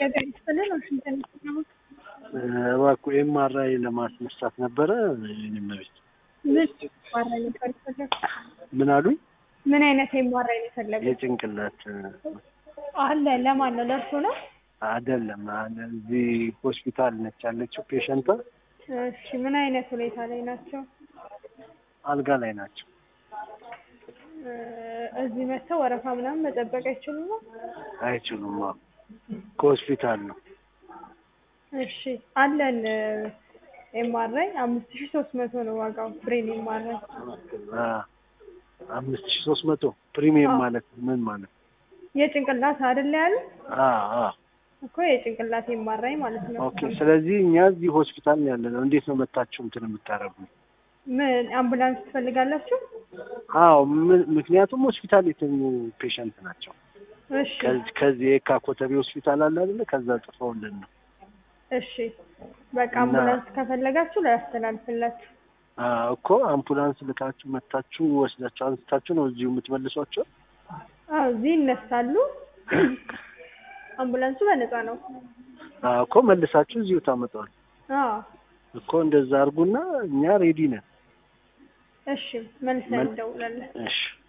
ገበያ ይስጥልን ዋሽንግተን ነው። እባክዎ ኤምአርአይ ለማስነሳት ነበረ። እኔም ቤት ምን ኤምአርአይ ነበር የፈለጉት? ምን አሉኝ? ምን አይነት ኤምአርአይ ነው የፈለጉት? የጭንቅላት አለ ለማን ነው? ለእርሱ ነው? አይደለም እዚህ ሆስፒታል ነች ያለችው ፔሸንቷ እሺ ምን አይነት ሁኔታ ላይ ናቸው? አልጋ ላይ ናቸው። እ እዚህ መጥተው ወረፋ ምናምን መጠበቅ አይችሉም ነው? አይችሉም። አዎ ከሆስፒታል ነው። እሺ አለን ኤምአርአይ አምስት ሺህ ሶስት መቶ ነው ዋጋው ብሬን ኤምአርአይ አ አምስት ሺህ ሶስት መቶ ፕሪሚየም አዎ። ማለት ምን ማለት ነው? የጭንቅላት አይደለ ያሉ አ አ እኮ የጭንቅላት ኤምአርአይ ማለት ነው። ኦኬ። ስለዚህ እኛ እዚህ ሆስፒታል ነው ያለ ነው። እንዴት ነው መታችሁ እንትን የምታረጉ? ምን አምቡላንስ ትፈልጋላችሁ? አዎ ም- ምክንያቱም ሆስፒታል የተኙ ፔሸንት ናቸው። እሺ ከዚህ ከዚህ የካ ኮተቤ ሆስፒታል አለ አይደለ? ከዛ ጥፈውልን ነው። እሺ በቃ እና- አምቡላንስ ከፈለጋችሁ ላያስተላልፍላችሁ። አ እኮ አምቡላንስ ልካችሁ መታችሁ ወስዳችሁ አንስታችሁ ነው እዚሁ የምትመልሷቸው? አዎ እዚህ ይነሳሉ። አምቡላንሱ በነፃ ነው። አ እኮ መልሳችሁ እዚሁ ታመጣዋል አዎ እኮ እንደዛ አድርጉና እኛ ሬዲ ነን። እሺ መልሰን መል- እንደውላለን። እሺ